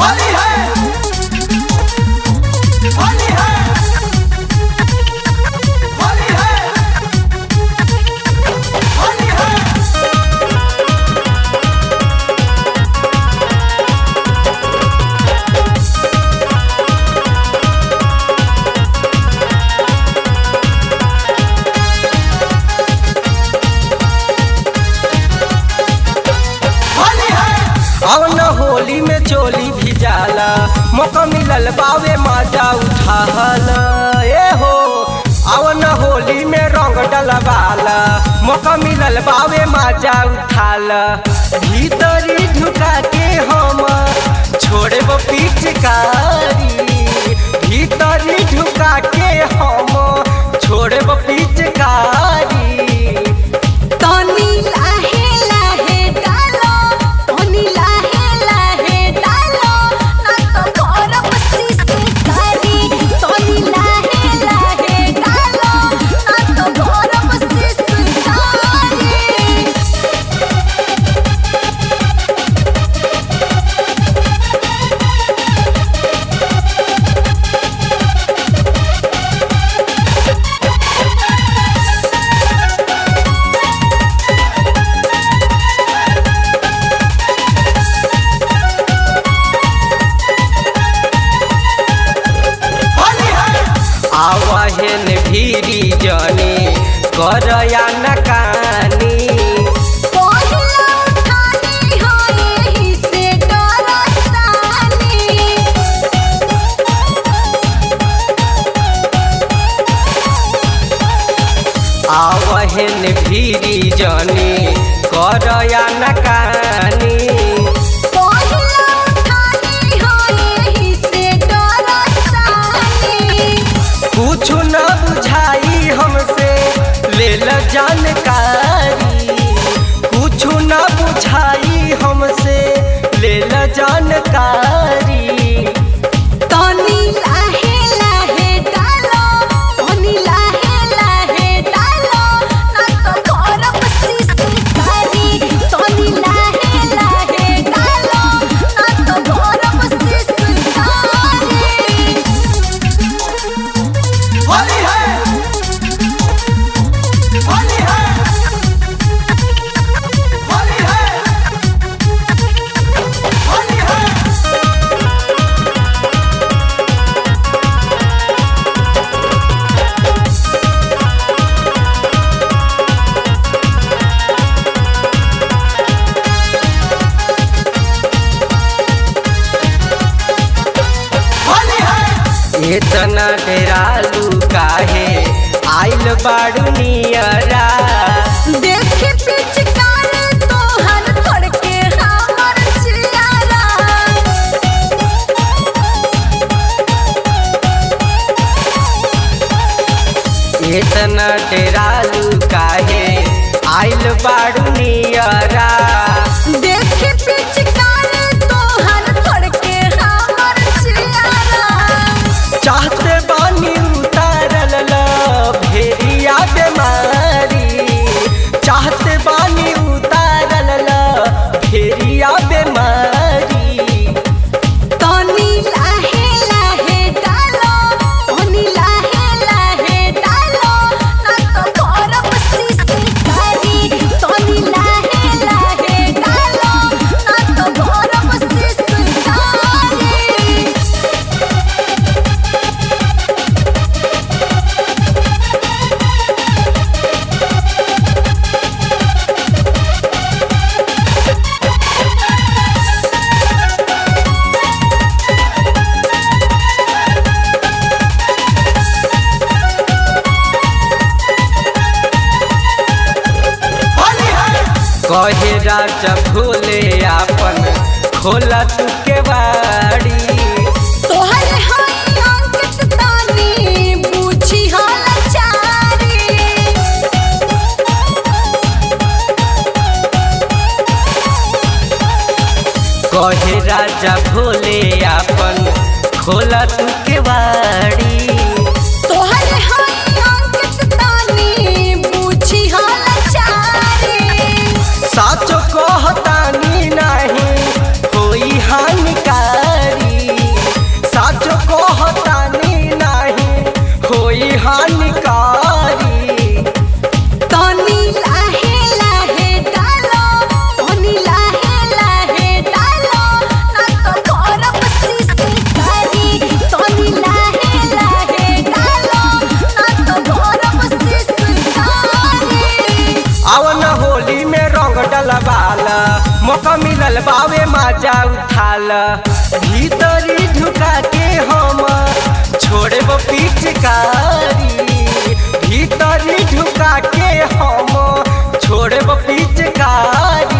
होली है होली है होली है होली है होली है अब न होली में चोली भी जाला मौका मिलल बावे मजा उठाल ए हो अब न होली में रंग डलवाला मौका मिलल बावे मजा उठाल भीतरी ढुका के हम छोड़े पिचकारी भीतरी ढुका के हम छोड़े पिचकारी तनी लाहे लाहे डालो तनी लाहे लाहे डालो ना तो करब सिसकारी तनी लाहे लाहे डालो ना तो करब सिसकारी होली है आवहन भीरी जने करया नकानी पहिला उठानी हो एही से डरतानी आवहन भीरी जने करया नकानी पहिला उठानी हो एही से डरतानी कुछ न बुझाई हमसे ले ल जानकारी कुछ न बुझाई हमसे ले ल जानकारी तनी लाहे लाहे डालो तनी लाहे लाहे डालो ना तो करब सिसकारी तनी लाहे लाहे डालो ना तो करब सिसकारी होली है होली है होली है होली है होली है इतना डेरालू काहे आइल बाड़ू नियरा देखे पिचकार तोहर थड़के हमर चियारा इतना डेरालू काहे आइल बाड़ू नियरा देखे पिचकार तोहर थड़के हमर चियारा चाहते बानी उतारल ल भेरिया बेमारी चाहते बानी उतारल ल भेरिया बेमारी तनी लाहे लाहे डालो तनी लाहे लाहे डालो ना तो करब सिसकारी तनी लाहे लाहे डालो ना तो करब सिसकारी होली है कहे राजा भोले आपन खोला तू के बाड़ी तोहर हाय अंकित तानी बूझी हालचारी कहे राजा भोले आपन खोला तू के बाड़ी तोहर हाय अंकित तानी बूझी हालचारी साचो कहतानी नाही होई हानिकारी मिलल बावे माजा उठाल भीतरी ढुका के हम छोड़े पिचकारी भीतरी ढुका के हम छोड़े पिचकारी